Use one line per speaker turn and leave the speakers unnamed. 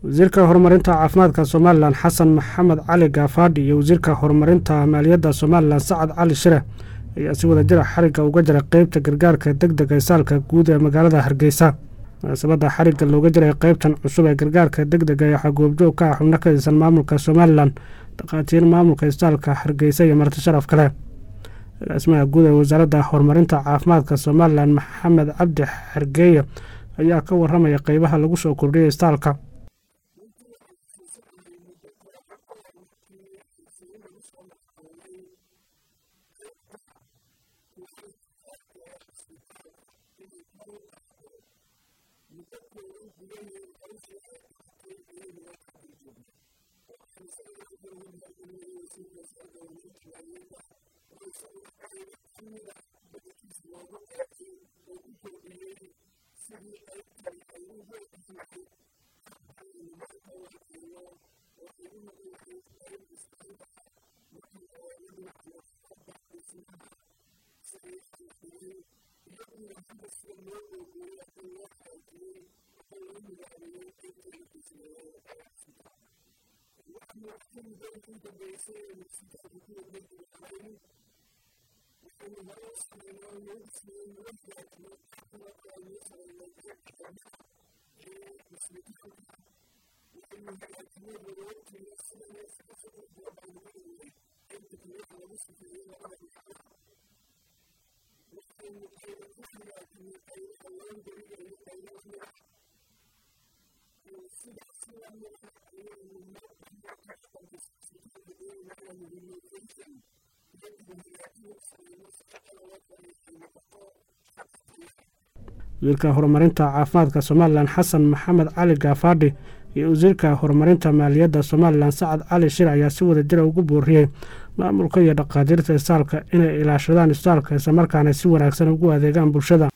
wasiirka horumarinta caafimaadka somalilan xasan maxamed cali gaafaadhi iyo wasiirka horumarinta maaliyadda somalilan sacad cali shire ayaa si wada jira xarigga uga jira qeybta gargaarka deg dega saalka guud ee magaalada hargeysa munaasabadda xarigga looga jiray qeybtan cusub ee gargaarka deg dega waxaa goobjoog ka ah xubno ka tirsan maamulka somalilan dhakhaatiir maamulka isbitaalka hargeysa iyo marti sharaf kale agaasimaha guud ee wasaaradda horumarinta caafimaadka somalilan maxamed cabdi xergeeye ayaa ka waramaya qeybaha lagu soo kordhiyay isbitaalka wasiirka horumarinta caafimaadka somalilan xasan maxamed cali gaafaadhi iyo wasiirka horumarinta maaliyadda somalilan sacad cali shir ayaa si wada jira ugu booriyey maamulka iyo dhakhaatiirta isbitaalka inay ilaashadaan isbitaalka islamarkaana si wanaagsan ugu adeegaan bulshada